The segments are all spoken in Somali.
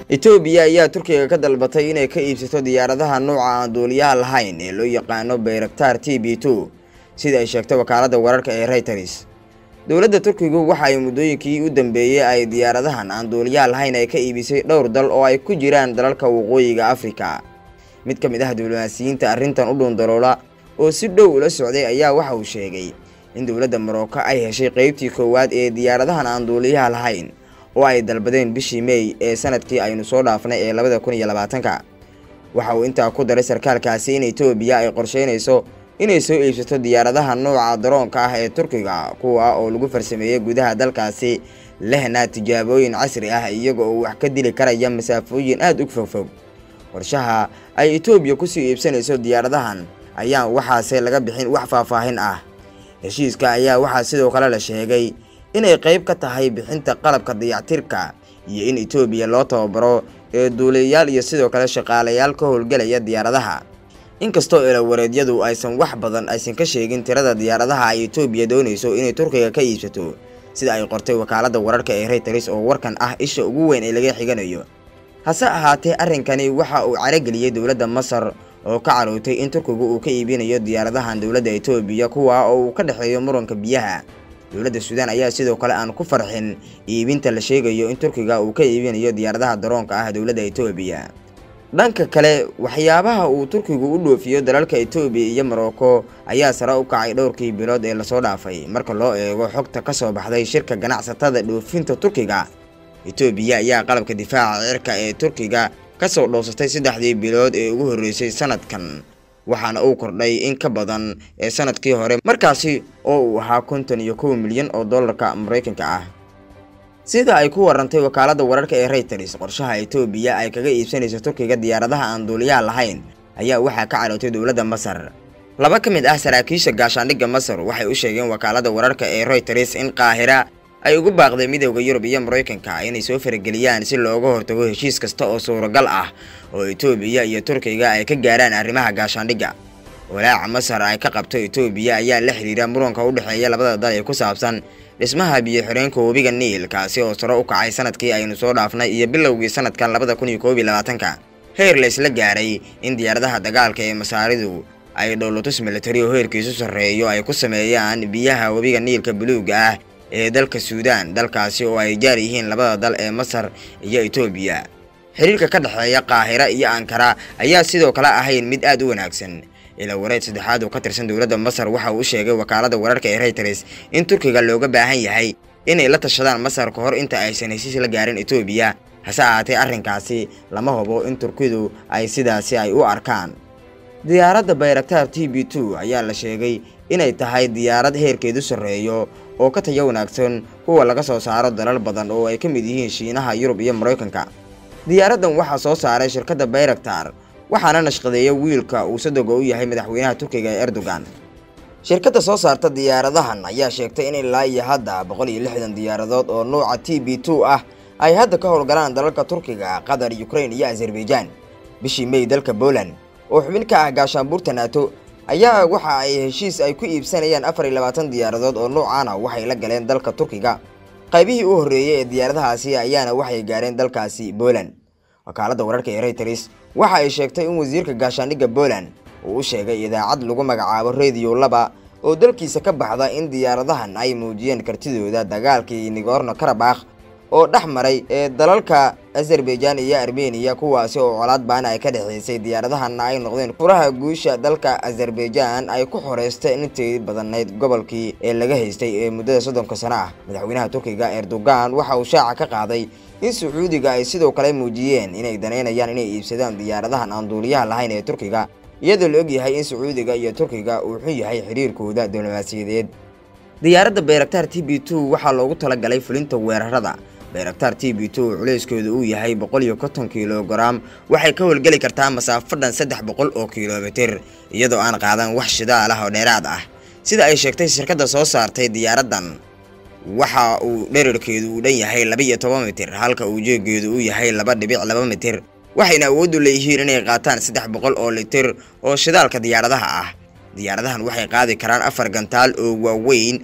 etoobiya ayaa turkiga ka dalbatay inay ka iibsato diyaaradaha nooca aan duuliyaha lahayn ee loo yaqaano bayraktar t b two sida ay sheegtay wakaaladda wararka ee reuters dowladda turkigu waxa ay muddooyinkii u dambeeyey ay diyaaradahan aan duuliyaha lahayn ay ka iibisay dhowr dal oo ay ku jiraan dalalka waqooyiga afrika mid ka mid ah diblomaasiyiinta arrintan u dhuundaloola oo si dhow ula socday ayaa waxa uu sheegay in dowladda marocco ay heshay qeybtii koowaad ee diyaaradahan aan duuliyaha lahayn oo ay dalbadeen bishii mey ee sanadkii aynu soo dhaafnay ee labada kun iyo labaatanka waxa uu intaa ku daray sarkaalkaasi in etoobiya ay qorsheynayso inay soo iibsato diyaaradaha nooca daroonka ah ee turkiga kuwa oo lagu farsameeyey gudaha dalkaasi lehna tijaabooyin casri ah iyaga oo wax ka dili karaya masaafooyin aada u fogfog qorshaha ay etoobiya kusii iibsanayso diyaaradahan ayaan waxaase laga bixin wax faahfaahin ah heshiiska ayaa waxaa sidoo kale la sheegay inay qayb ka tahay bixinta qalabka dayactirka iyo in etoobiya loo tababaro ee duuliyayaal iyo sidoo kale shaqaalayaal ka howlgelaya diyaaradaha inkastoo ilawareedyadu aysan wax badan aysan ka sheegin tirada diyaaradaha ay etoobiya doonayso inay turkiga ka iibsato sida ay qortay wakaaladda wararka ee reuters oo warkan ah isha ugu weyn ee laga xiganayo hase ahaatee arrinkani waxa uu carageliyey dowladda masar oo ka carootay in turkigu uu ka iibinayo diyaaradahan dowladda etoobiya kuwa oo uu ka dhexeeyo muranka biyaha dowladda suudaan ayaa sidoo kale aan ku farxin iibinta la sheegayo in turkiga uu ka iibinayo diyaaradaha daroonka ah dowladda etoobiya dhanka kale waxyaabaha uu turkigu u dhoofiyo dalalka etoobiya iyo marocco ayaa sare u kacay dhowrkii bilood ee lasoo dhaafay marka loo eego xogta ka soo baxday shirka ganacsatada dhoofinta turkiga etoobiya ayaa qalabka difaaca cirka ee turkiga ka soo dhoofsatay saddexdii bilood ee ugu horreysay sanadkan waxaana uu kordhay in ka badan ee sanadkii hore markaasi oo uu ahaa konton iyo kow milyan oo dollarka maraykanka ah sida ay ku warantay wakaaladda wararka ee reuters qorshaha etoobiya ay kaga iibsanayso turkiga diyaaradaha aan duuliyaha lahayn ayaa waxaa ka carootay dowladda masar laba ka mid ah saraakiisha gaashaandhigga masar waxay u sheegeen wakaaladda wararka ee reuters in qaahira ay ugu baaqday midowda yurub iyo maraykanka inay soo farageliyaan si looga hortago heshiis kasta oo suuragal ah oo etoobiya iyo turkiga ay ka gaaraan arrimaha gaashaandhigga walaaca masar ay ka qabto etoobiya ayaa la xidhiira muranka u dhexeeya labada dal ee ku saabsan dhismaha biyo-xireenka webiga niil kaasi oo sare u kacay sanadkii aynu soo dhaafnay iyo bilowgii sanadkan labada kun iyo koob iyo labaatanka heer la isla gaaray in diyaaradaha dagaalka ee masaaridu ay dhowlatus militari oo heerkiisu sarreeyo ay ku sameeyaan biyaha webiga niilka buluuga ah ee dalka suudaan dalkaasi oo ay jaar yihiin labada dal ee masar iyo etoobiya xiriirka ka dhexeeya qaahira iyo ankara ayaa sidoo kale ahayn mid aad u wanaagsan ilaa wareed saddexaad oo ka tirsan dowladda masar waxa uu sheegay wakaaladda wararka ee reuters in turkiga looga baahan yahay inay la tashadaan masar ka hor inta aysan heshiis la gaarin etoobiya hase ahaatee arrinkaasi lama hubo in turkidu ay sidaasi ay u arkaan diyaaradda bayraktar t b two ayaa la sheegay inay tahay diyaarad heerkeedu sarreeyo oo ka tayo wanaagsan kuwa laga soo saaro dalal badan oo ay ka mid yihiin shiinaha yurub iyo maraykanka diyaaraddan waxaa soo saaray shirkadda bayraktar waxaana nashqadeeya wiilka uu sadoga u yahay madaxweynaha turkiga ee erdogan shirkadda soo saarta diyaaradahan ayaa sheegtay in ilaa iyo hadda boqol iyo lixdan diyaaradood oo nuuca t b two ah ay hadda ka howlgalaan dalalka turkiga qatar ukrain iyo azerbaijan bishii mey dalka poland oo xubin ka ah gaashaanbuurta nato ayaa waxa ay heshiis ay ku iibsanayaan afar iyo labaatan diyaaradood oo nuucaana waxay la galeen dalka turkiga qaybihii u horreeyey ee diyaaradahaasi ayaana waxay gaareen dalkaasi poland wakaaladda wararka ee reuters waxa ay sheegtay in wasiirka gaashaandhigga poland uu u sheegay idaacad lagu magacaabo rediyo laba oo dalkiisa ka baxda in diyaaradahan ay muujiyeen kartidooda dagaalkii nigorno karabakh oo dhex maray ee dalalka azerbaijan iyo armeniya kuwaasi oo colaad baana ay ka dhexeysay diyaaradahanna ay noqdeen furaha guusha dalka azerbaijan ay ku xoreystay intii badanayd gobolkii ee laga haystay ee muddada soddonka sano ah madaxweynaha turkiga erdogan waxa uu shaaca ka qaaday in sacuudiga ay sidoo kale muujiyeen inay daneynayaan inay iibsadaan diyaaradahan aan duuliyaha lahayn ee turkiga iyadoo la ogyahay in sacuudiga iyo turkiga uu xun yahay xiriirkooda diblomaasiyadeed diyaaradda bayraktar t b two waxaa loogu talagalay fulinta weerarada bayraktar t b two culayskooda uu yahay boqol iyo konton kilogaram waxay ka howlgeli kartaa masaafo dhan saddex boqol oo kilomitir iyadoo aan qaadan wax shidaal ah oo dheeraad ah sida ay sheegtay shirkadda soo saartay diyaaraddan waxa uu dherarkeedu uu dhan yahay laba iyo toban mitir halka uu jeegeedu uu yahay laba dhibic laba mitir waxayna awooddu leeyihiin inay qaataan saddex boqol oo litir oo shidaalka diyaaradaha ah diyaaradahan waxay qaadi karaan afar gantaal oo waaweyn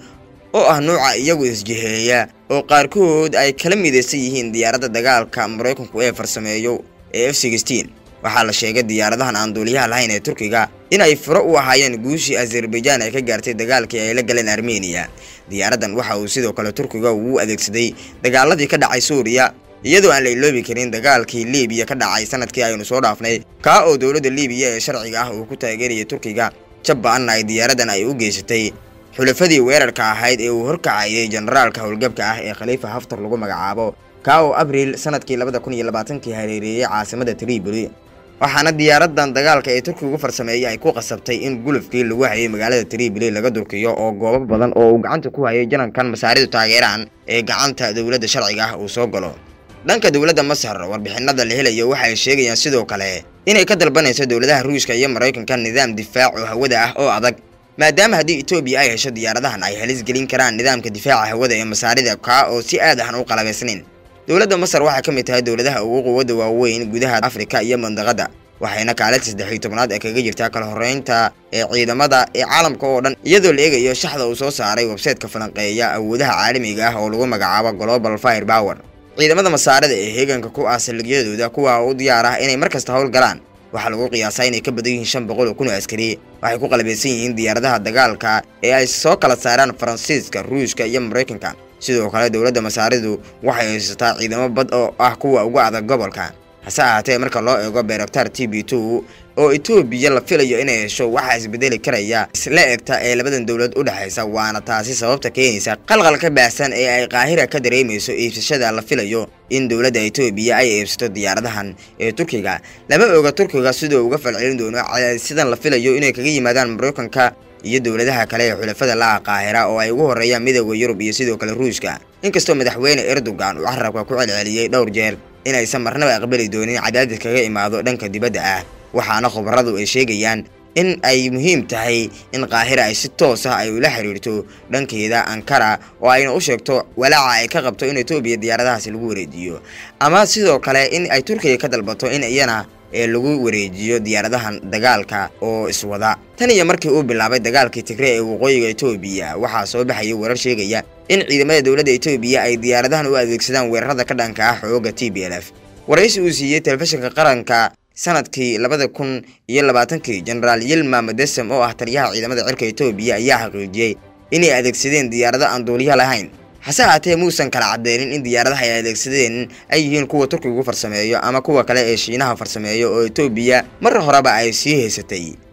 oo ah nuuca iyagu isjiheeya oo qaarkood ay kala midaysan yihiin diyaaradda dagaalka maraykanku ee farsameeyo ee f sixteen waxaa la sheegay diyaaradahan aan duuliyaha lahayn ee turkiga in ay furo u ahaayeen guushii azerbaijan ay ka gaartay dagaalkii ay la galeen armeniya diyaaraddan waxa uu sidoo kale turkiga uu adeegsaday dagaaladii ka dhacay suuriya iyadoo aan la iloobi karin dagaalkii liibiya ka dhacay sanadkii aynu soo dhaafnay kaa oo dowladda liibiya ee sharciga ah uu ku taageerayay turkiga jabba-anna ay diyaaraddan ay u geysatay xulafadii weerarka ahayd ee uu horkacayay generaalka howlgabka ah ee khaliifa haftar lagu magacaabo kaa oo abriil sanadkii labada kun iyo labaatankii hareereeyey caasimada triboli waxaana diyaaradan dagaalka ee turkigu farsameeyey ay ku qasabtay in gulufkii lagu hayay magaalada triboli laga durkiyo oo goobo badan oo uu gacanta ku hayay janankan masaaridu taageeraan ee gacanta dowladda sharciga ah uu soo galo dhanka dowladda masar warbixinada la helayo waxay sheegayaan sidoo kale inay ka dalbanayso dowladaha ruushka iyo maraykanka nidaam difaac oo hawada ah oo adag maadaama haddii etoobiya ay hesho diyaaradahan ay halis gelin karaan nidaamka difaaca hawada ee masaarida kaa oo si aad ahan u qalabaysnayn dowladda masar waxay ka mid tahay dowladaha ugu quwadda waaweyn gudaha afrika iyo mandaqadda waxayna kaalinta saddexiyo tobnaad ee kaga jirtaa kala horreynta ee ciidamada ee caalamka oo dhan iyadoo la eegayo shaxda uu soo saaray websayteka falanqeeya awoodaha caalamiga ah oo lagu magacaabo global fire power ciidamada masaarida ee heeganka ku ah saldhigyadooda kuwa u diyaar ah inay mar kasta howl galaan waxaa lagu qiyaasaa inay ka badan yihiin shan boqol oo kun oo askari waxay ku qalabaysan yihiin diyaaradaha dagaalka ee ay soo kala saaraan faransiiska ruushka iyo maraykanka sidoo kale dowladda masaaridu waxay haysataa ciidamo bad oo ah kuwa ugu adag gobolka hase ahaatee marka loo eego beraktar t b two oo etoobiya la filayo inay hesho waxaa isbedeli karaya isla egta ee labadan dowlad u dhexaysa waana taasi sababta keenaysa qalqalka baahsan ee ay qaahira ka dareemayso iibsashada la filayo in dowladda etoobiya ay iibsato diyaaradahan ee turkiga lama oga turkiga sidoo uga falcelin doono sidan la filayo inay kaga yimaadaan maraykanka iyo dowladaha kale ee xulafada la-a qaahira oo ay ugu horreeyaan midooda yurub iyo sidoo kale ruushka inkastoo madaxweyne erdogan uu carabka ku celceliyey dhowr jeer inaysan marnaba aqbali doonin cadaadis kaga imaado dhanka dibadda ah waxaana khubaradu ay sheegayaan in ay muhiim tahay in qaahira ay si toos ah ay ula xiriirto dhankeeda ankara oo ayna u sheegto walaaca ay ka qabto in etoobiya diyaaradahaasi lagu wareejiyo ama sidoo kale in ay turkiga ka dalbato in iyana ee lagu wareejiyo diyaaradahan dagaalka oo iswada tan iyo markii uu bilaabay dagaalkii tigre ee waqooyiga etoobiya waxaa soo baxayay warar sheegaya in ciidamada dowladda etoobiya ay diyaaradahan u adeegsadaan weerarada ka dhanka ah xooga t b l f waraysi uu siiyey telefishinka qaranka sanadkii labada kun iyo labaatankii jenaraal yilma madesem oo ah taliyaha ciidamada cirka etoobiya ayaa xaqiijiyey inay adeegsadeen diyaarado aan duuliya lahayn hase ahaatee muusan kala cadeynin in diyaaradaha ay adeegsadeen ay yihiin kuwa turkigu farsameeyo ama kuwa kale ee shiinaha farsameeyo oo etoobiya mar horeba ay sii haysatay